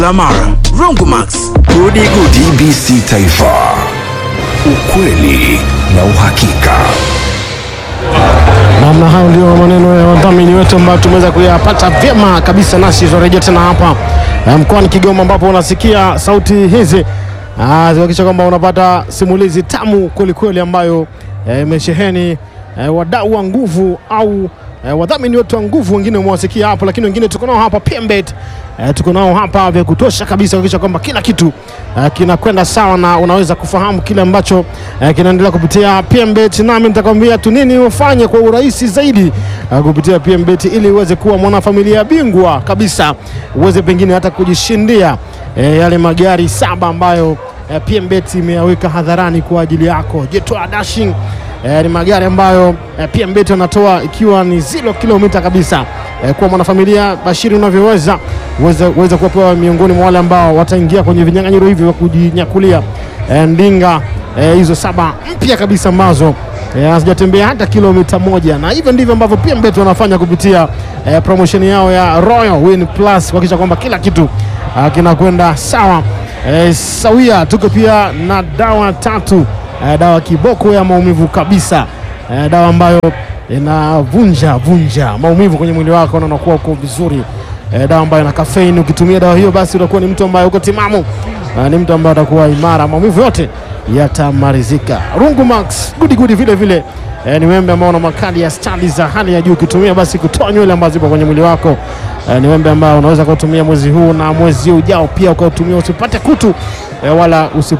Lamara, Rongomax, Gudi Gudi. TBC Taifa, ukweli na uhakika. Namna hayo ndio maneno ya wadhamini wetu ambayo tumeweza kuyapata vyema kabisa, nasi tunarejea tena hapa eh, mkoani Kigoma ambapo unasikia sauti hizi ah, zihakikisha kwamba unapata simulizi tamu kwelikweli ambayo eh, imesheheni eh, wadau wa nguvu au eh, wadhamini wetu wa nguvu, wengine umewasikia hapo, lakini wengine tuko nao hapa PMBet eh, tuko nao hapa vya kutosha kabisa kuhakikisha kwamba kila kitu eh, kinakwenda sawa na unaweza kufahamu kile ambacho eh, kinaendelea kupitia PMBet, nami nitakwambia tu nini ufanye kwa urahisi zaidi eh, kupitia PMBet ili uweze kuwa mwanafamilia bingwa kabisa, uweze pengine hata kujishindia eh, yale magari saba ambayo eh, PMBet imeyaweka hadharani kwa ajili yako. Jetwa Dashing eh, ni magari ambayo eh, PMBet wanatoa ikiwa ni zero kilomita kabisa. Eh, kwa mwanafamilia Bashiri, unavyoweza uweze, uweze kuwapewa miongoni mwa wale ambao wataingia kwenye vinyang'anyiro hivi vya kujinyakulia eh, ndinga eh, hizo saba mpya kabisa ambazo eh, hazijatembea hata kilomita moja, na hivyo ndivyo ambavyo PMBet wanafanya kupitia eh, promotion yao ya Royal Win Plus kuhakikisha kwamba kila kitu ah, kinakwenda sawa eh, sawia. Tuko pia na dawa tatu eh, dawa kiboko ya maumivu kabisa eh, dawa ambayo inavunja vunja maumivu kwenye mwili wako na unakuwa uko vizuri eh, dawa ambayo ina kafeini. Ukitumia dawa hiyo, basi utakuwa ni mtu ambaye uko timamu eh, ni mtu ambaye atakuwa imara, maumivu yote yatamalizika. Rungu Max gudi gudi vile vile eh, ni wembe ambao una makali ya stadi za hali ya juu. Ukitumia basi kutoa nywele ambazo zipo kwenye mwili wako eh, ni wembe ambao unaweza kutumia mwezi huu na mwezi ujao pia ukautumia, usipate kutu eh, wala usi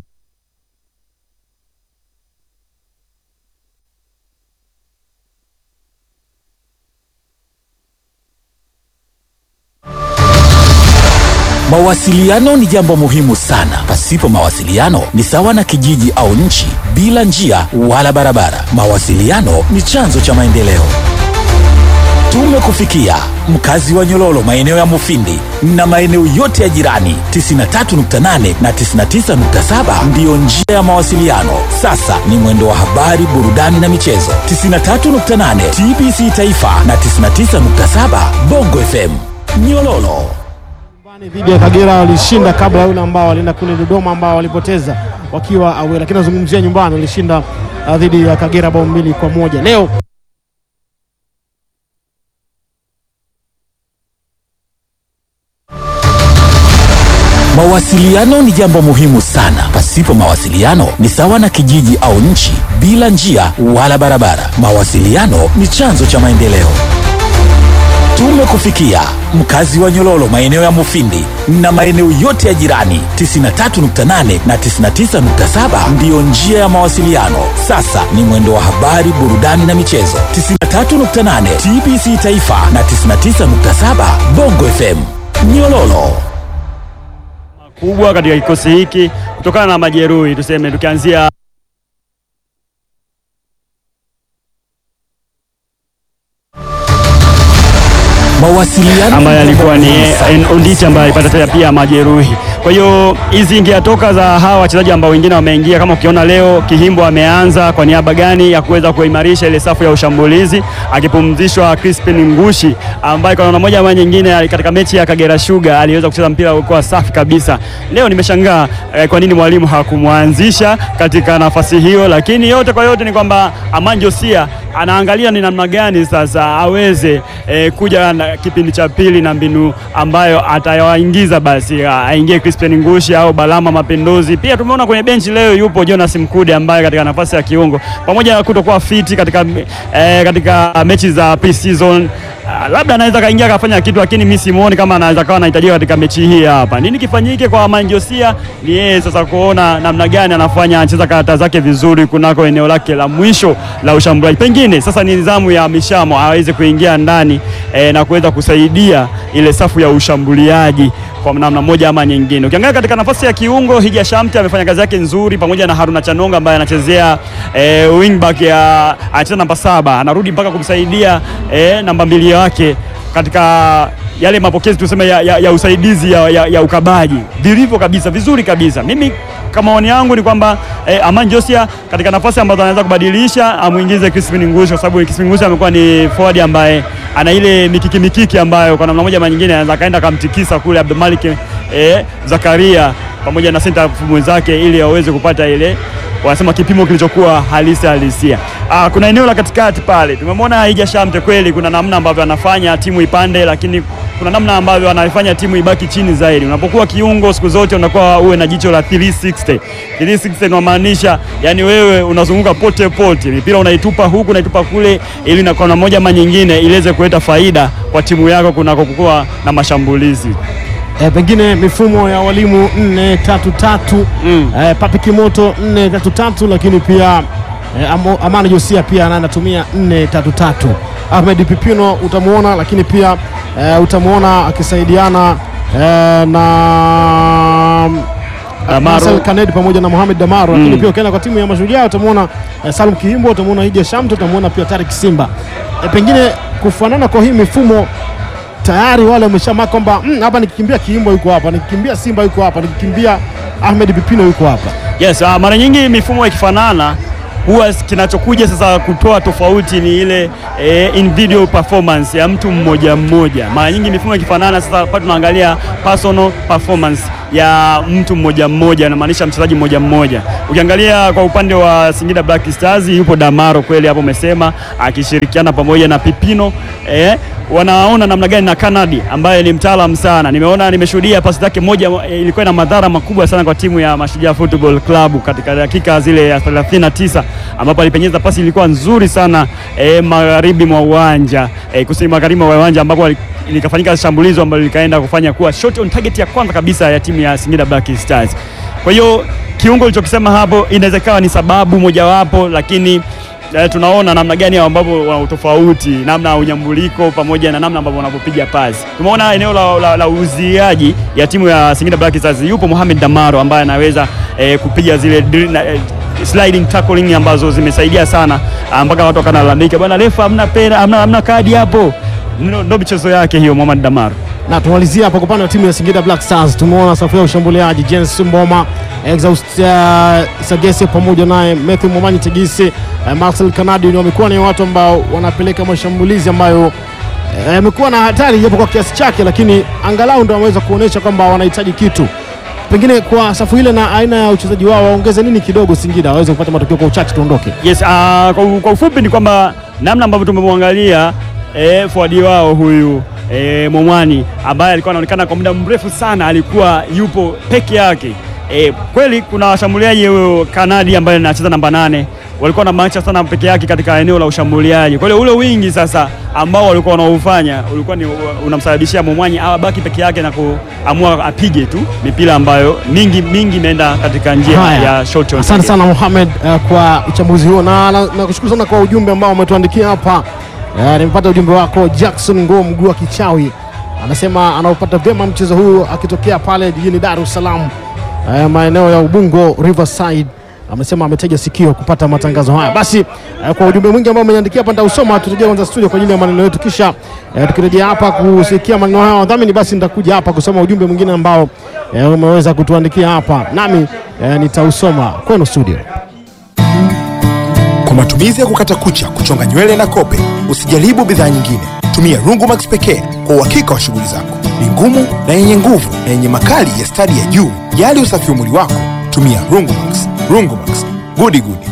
Mawasiliano ni jambo muhimu sana. Pasipo mawasiliano ni sawa na kijiji au nchi bila njia wala barabara. Mawasiliano ni chanzo cha maendeleo. Tumekufikia mkazi wa Nyololo, maeneo ya Mufindi na maeneo yote ya jirani. 93.8 na 99.7 ndiyo njia ya mawasiliano. Sasa ni mwendo wa habari, burudani na michezo. 93.8 TBC Taifa na 99.7 Bongo FM Nyololo. dhidi ya Kagera walishinda kabla ya yule ambao walienda kule Dodoma ambao walipoteza wakiwa awe, lakini nazungumzia nyumbani walishinda uh, dhidi ya Kagera bao mbili kwa moja leo. Mawasiliano ni jambo muhimu sana. Pasipo mawasiliano ni sawa na kijiji au nchi bila njia wala barabara. Mawasiliano ni chanzo cha maendeleo. Tumekufikia mkazi wa Nyololo, maeneo ya Mufindi na maeneo yote ya jirani. 93.8 na 99.7 ndiyo njia ya mawasiliano. Sasa ni mwendo wa habari, burudani na michezo. 93.8 TBC Taifa na 99.7 Bongo FM Nyololo. kubwa katika kikosi hiki kutokana na majeruhi, tuseme tukianzia Mawasiliano ambaye alikuwa ni muhimu sana. Onditi ambaye alipata pia pia majeruhi. Kwa hiyo hizi ingetoka za hawa wachezaji ambao wengine wameingia, kama ukiona leo Kihimbo ameanza kwa niaba gani ya kuweza kuimarisha ile safu ya ushambulizi, akipumzishwa Crispin Ngushi ambaye kwa namna moja ama nyingine katika mechi ya Kagera Sugar aliweza kucheza mpira ulikuwa safi kabisa. Leo nimeshangaa eh, kwa nini mwalimu hakumwanzisha katika nafasi hiyo, lakini yote kwa yote ni kwamba Aman Josia anaangalia ni namna gani sasa aweze eh, kuja na kipindi cha pili na mbinu ambayo atawaingiza basi ah, aingie Crispin Ngushi au Balama Mapinduzi. Pia tumeona kwenye benchi leo yupo Jonas Mkude ambaye katika nafasi ya kiungo pamoja na kutokuwa fiti katika, eh, katika mechi za pre-season ah, labda anaweza kaingia akafanya kitu, lakini mimi simuoni kama anaweza kawa anahitajika katika mechi hii hapa. Nini kifanyike kwa Manjosia? Ni yeye sasa kuona namna gani anafanya anacheza karata zake vizuri kunako eneo lake la mwisho la ushambuliaji. Pengine sasa ni nidhamu ya Mishamo aweze kuingia ndani eh, na kuweza kusaidia ile safu ya ushambuliaji kwa namna moja ama nyingine. Ukiangalia katika nafasi ya kiungo, Hija Shamte amefanya kazi yake nzuri pamoja na Haruna Chanonga ambaye anachezea eh, wingback ya anacheza namba saba, anarudi mpaka kumsaidia eh, namba mbili wake katika yale mapokezi tuseme ya, ya, ya usaidizi ya, ya, ya ukabaji vilivyo kabisa vizuri kabisa. Mimi kama maoni yangu ni kwamba eh, Aman Josia katika nafasi ambazo anaweza kubadilisha amuingize Crispin Ngushi, kwa sababu Crispin Ngushi amekuwa ni forward ambaye ana ile mikiki mikiki ambayo kwa namna moja ama nyingine anaweza kaenda akamtikisa kule Abdulmalik eh, Zakaria pamoja na center mwenzake ili waweze kupata ile wanasema kipimo kilichokuwa halisi halisia. Ah, kuna eneo la katikati pale tumemwona Haija Shamte, kweli kuna namna ambavyo anafanya timu ipande, lakini kuna namna ambavyo anaifanya timu ibaki chini zaidi. Unapokuwa kiungo siku zote unakuwa uwe na jicho la 360. 360 inamaanisha yani wewe unazunguka pote pote, mipira unaitupa huku unaitupa kule, ili na kwa moja ama nyingine iweze kuleta faida kwa timu yako kunakokuwa na mashambulizi. E, pengine mifumo ya walimu 4-3-3 Mm. e, Papi Kimoto 4-3-3 lakini pia e, Amo- Amani Josia pia na- anatumia 4-3-3. Ahmed Pipino utamuona, lakini pia e, utamuona akisaidiana e, na Damaro. Marcel Kanedi pamoja na Mohamed Damaro, lakini pia ukienda kwa timu ya Mashujaa utamuona e, Salum Kihimbo, utamuona Hija Shamte, utamuona pia Tarik Simba. E, pengine kufanana kwa hii mifumo tayari wale wameshamaa kwamba "Mm, hapa nikikimbia Kiimbo yuko hapa, nikikimbia Simba yuko hapa, nikikimbia Ahmed Pipino yuko hapa. Yes, uh, mara nyingi mifumo ikifanana huwa kinachokuja sasa kutoa tofauti ni ile eh, individual performance ya mtu mmoja mmoja. Mara nyingi mifumo ikifanana sasa hapa tunaangalia personal performance ya mtu mmoja mmoja, inamaanisha mchezaji mmoja mmoja. Ukiangalia kwa upande wa Singida Black Stars yupo Damaro kweli hapo umesema, akishirikiana pamoja na Pipino eh, wanaona namna gani na Kanadi ambaye ni mtaalamu sana. Nimeona nimeshuhudia pasi zake moja eh, ilikuwa na madhara makubwa sana kwa timu ya Mashujaa Football Club katika dakika zile ya 39 ambapo alipenyeza pasi ilikuwa nzuri sana eh, magharibi mwa uwanja eh, kusini magharibi mwa uwanja ambapo ali- likafanyika shambulizo ambalo likaenda kufanya kuwa shot on target ya kwanza kabisa ya timu ya Singida Black Stars. Kwa hiyo kiungo ulichokisema hapo inaweza ikawa ni sababu mojawapo, lakini eh, tunaona namna gani ambavyo wana utofauti, namna ya unyambuliko pamoja na namna ambavyo wanavyopiga pasi. Tumeona eneo la, la, la uziaji ya timu ya Singida Black Stars, yupo Mohamed Damaro ambaye anaweza eh, kupiga zile drill, na, eh, sliding tackling ambazo zimesaidia sana ah, mpaka watu wakanalalamika, bwana refa, hamna pera, hamna, hamna kadi hapo. Ndo ndo michezo yake hiyo, Mohamed Damaro. Na tumalizia hapa kwa upande wa timu ya Singida Black Stars, tumeona safu ya ushambuliaji Jens Mboma, Exaust uh, Sagese pamoja naye Matthew Momanyi Tegese, uh, Marcel Kanadi ni wamekuwa ni watu ambao wanapeleka mashambulizi ambayo eh, yamekuwa na hatari japo kwa kiasi chake, lakini angalau ndo wameweza kuonyesha kwamba wanahitaji kitu. Pengine kwa safu ile na aina ya uchezaji wao waongeze nini kidogo Singida waweze kupata matokeo kwa uchache, tuondoke. Yes, uh, kwa, kwa ufupi ni kwamba namna ambavyo tumemwangalia eh, forward wao huyu eh, Momwani ambaye alikuwa anaonekana kwa muda mrefu sana alikuwa yupo peke yake. Eh, kweli kuna washambuliaji huyo Kanadi ambaye anacheza namba nane walikuwa na maacha sana peke yake katika eneo la ushambuliaji. Kwa hiyo ule wingi sasa ambao walikuwa wanaufanya ulikuwa ni unamsababishia Momwani abaki peke yake na kuamua apige tu mipira ambayo mingi mingi imeenda katika njia Haya. ya short on Asante target. sana Mohamed uh, kwa uchambuzi huo na na- nakushukuru sana kwa ujumbe ambao umetuandikia hapa. Uh, nimepata ujumbe wako Jackson Ngo mguu wa kichawi, anasema anaupata vyema mchezo huu akitokea pale jijini Dar es Salaam, uh, maeneo ya Ubungo Riverside. Amesema ametega sikio kupata matangazo haya. Basi uh, kwa ujumbe mwingi ambao umeniandikia hapa nitausoma, tutarejea kwanza studio kwa ajili ya maneno yetu, kisha uh, tukirejea hapa kusikia maneno haya ya wadhamini, basi nitakuja hapa kusoma ujumbe mwingine ambao uh, umeweza kutuandikia hapa, nami uh, nitausoma kwenu studio. Kwa matumizi ya kukata kucha, kuchonga nywele na kope, usijaribu bidhaa nyingine. Tumia Rungumax pekee kwa uhakika wa shughuli zako. Ni ngumu na yenye nguvu na yenye makali ya stadi ya juu. Jali usafi wa mwili wako, tumia Rungumax. Rungumax, gudi gudi.